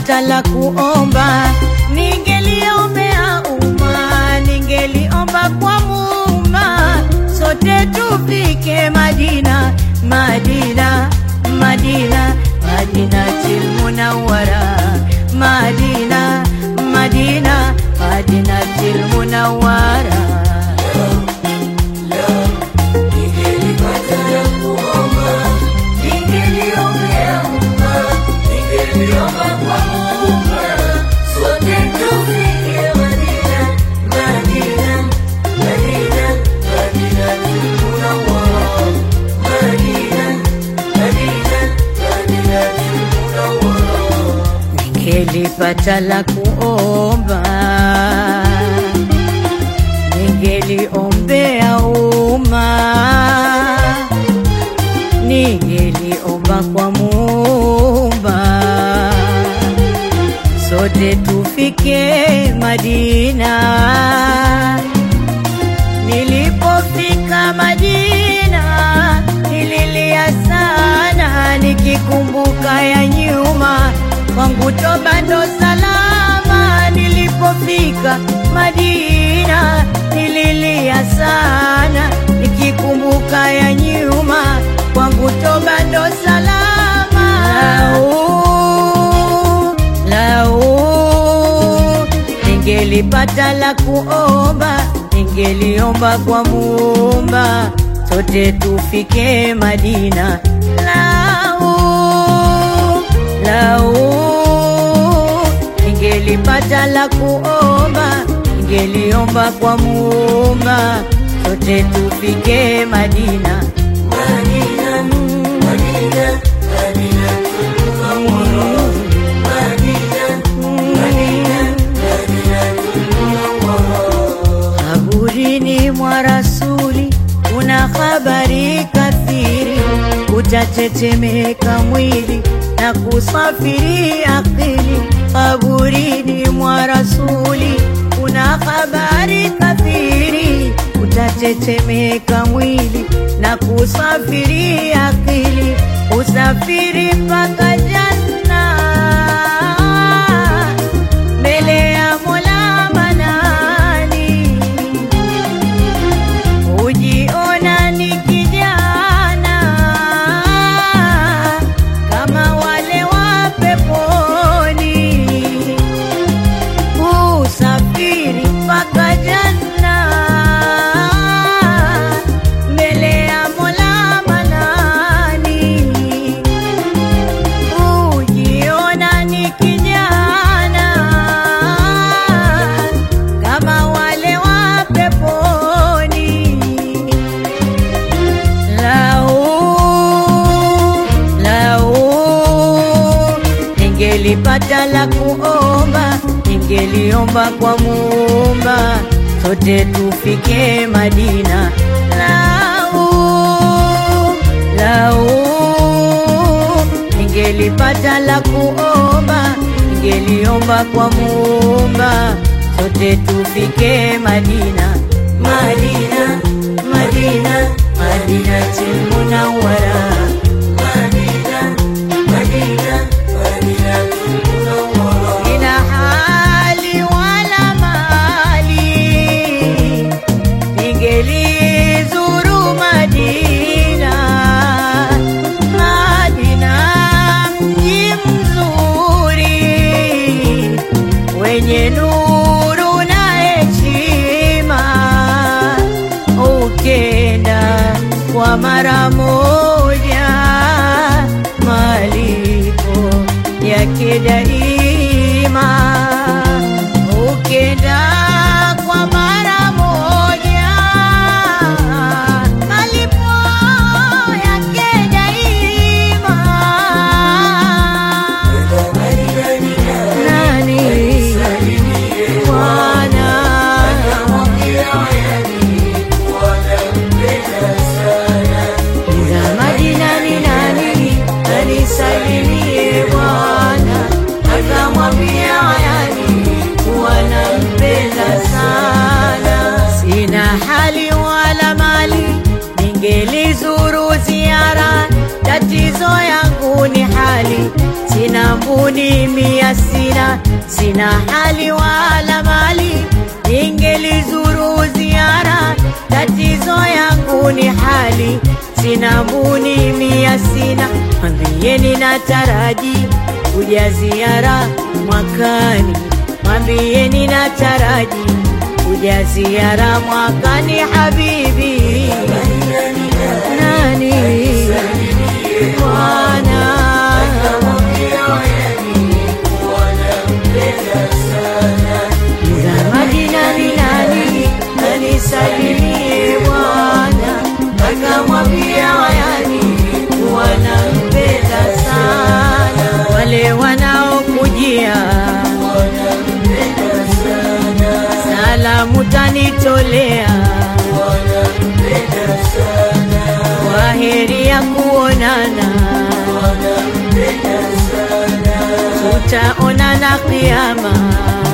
ningelipata la kuomba, ningeliombea umma, ningeliomba kwa Muumba, sote tufike Madina, Madina, Madina, Madinatil Munawwara, Madina, Madina, Madinatil Munawwara. Ningelipata la kuomba, ningeliombea umma, ningeliomba kwa Muumba, sote tufike Madina. Nilipofika Madina nililia sana, nikikumbuka ya nyuma kwangu toba ndo salama. Nilipofika Madina nililia sana, nikikumbuka ya nyuma kwangu toba ndo salama. Lau, lau ningelipata la kuomba, ningeliomba kwa Muumba, sote tufike Madina. Lau, lau ningelipata la kuomba, ningeliomba kwa Muumba, sote tufike Madina. Madina, Madina, Madina, Kaburini mwa Rasuli kuna habari kathiri, utatetemeka mwili na kusafiri akili. Kaburini mwa Rasuli kuna habari kathiri, utatetemeka mwili na kusafiri akili, usafiri mpaka janna mbele ya Mola Manani, ujiona ni kijana kama wale wa peponi, usafiri mpaka janna mbele ya Mola Manani ujiona ni kijana kama wale wa peponi. Lau, lau, ningelipata la kuomba, ningeliomba kwa Muumba, sote tufike Madina. Lau, lau ningelipata la kuomba, ningeliomba kwa Muumba, sote tufike Madina. Madina, Madina, Madinatul Munawwara. Madina, Madina, Madinatul Munawwara. Ina hali wala mali, ningelizuru Madina. Madina mji mzuri wenye nuru na heshima, ukenda kwa mara moja, malipo yake daima, ukenda kwa mara moja, malipo yake daima. Nani Bwana za Madina ni nani anisalimie Bwana mbuni mia sina, sina hali wala mali, ningelizuru ziara, tatizo yangu ni hali, sina mbuni mia sina, mwambieni nataraji kuja ziara mwakani, mwambieni nataraji kuja ziara mwakani, habibi nani Bwana za Madina ni nani anisalimie Bwana, akamwambia wayani wanampenda sana wale wanaokujia salamu tanitolea kwa heri ya kuonana tutaonana kiama